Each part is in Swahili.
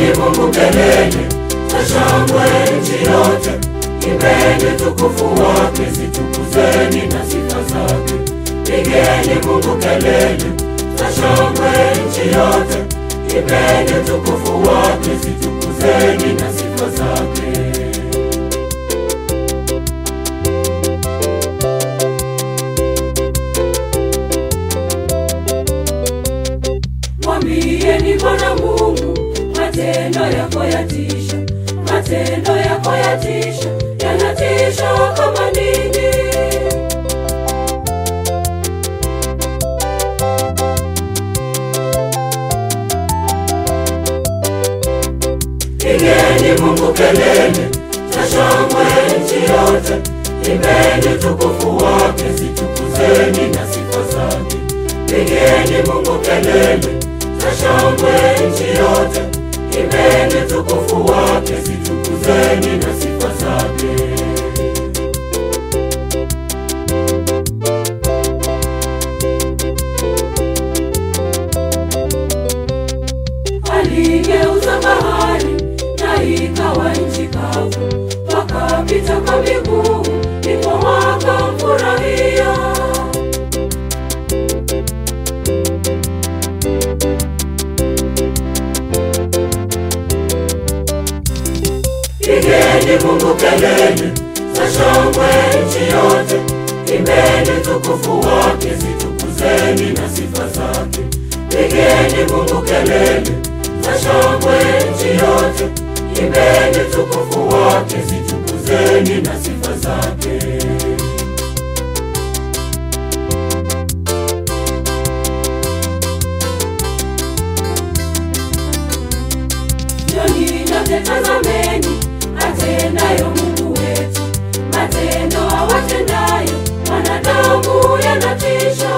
Pigeni Mungu kelele za shangwe nchi yote, imbeni tukufu wake, zitukuzeni na sifa zake. Pigeni Mungu kelele za shangwe nchi yote, imbeni tukufu wake, zitukuzeni na sifa zake. Mwambieni Bwana Mungu, matendo yako yatisha, matendo yako yatisha, yanatisha kama nini. Pigeni Mungu kelele za shangwe nchi yote, imbeni tukufu wake, zitukuzeni na sifa zake. Pigeni Mungu kelele za shangwe nchi yote, imbeni tukufu wake, zitukuzeni na sifa zake. Aligeuza bahari na ikawa nchi kavu, wakapita kwa miguu, ndipo wakamfurahia. Pigeni Mungu kelele za shangwe nchi yote, imbeni tukufu wake, zitukuzeni na sifa zake. Pigeni Mungu kelele za shangwe nchi yote, imbeni tukufu wake, zitukuzeni na sifa zake. Njoni nyote tazameni atendayo Mungu wetu, matendo awatendayo wanadamu yanatisha.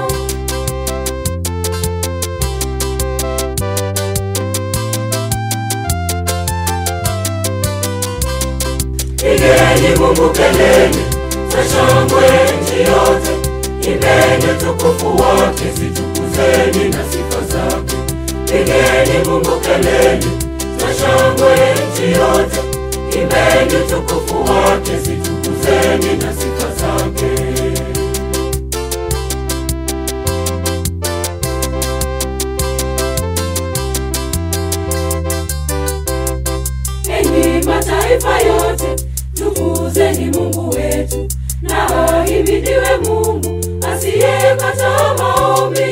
Pigeni Mungu kelele za shangwe nchi yote, imbeni tukufu wake, zitukuzeni na sifa zake. Pigeni Mungu kelele za shangwe nchi yote, imbeni tukufu wake, zitukuzeni na sifa zake. Enyi mataifa yote, tukuzeni Mungu wetu, na ahimidiwe Mungu asiyekataa maombi.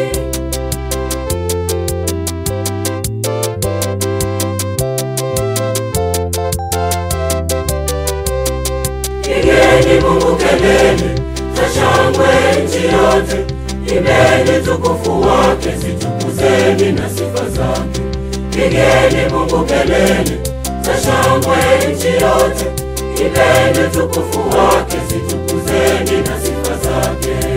Pigeni Mungu kelele za shangwe nchi yote, imbeni tukufu wake, zitukuzeni na sifa zake. Pigeni Mungu kelele za shangwe nchi yote, imbeni tukufu wake, zitukuzeni na sifa zake.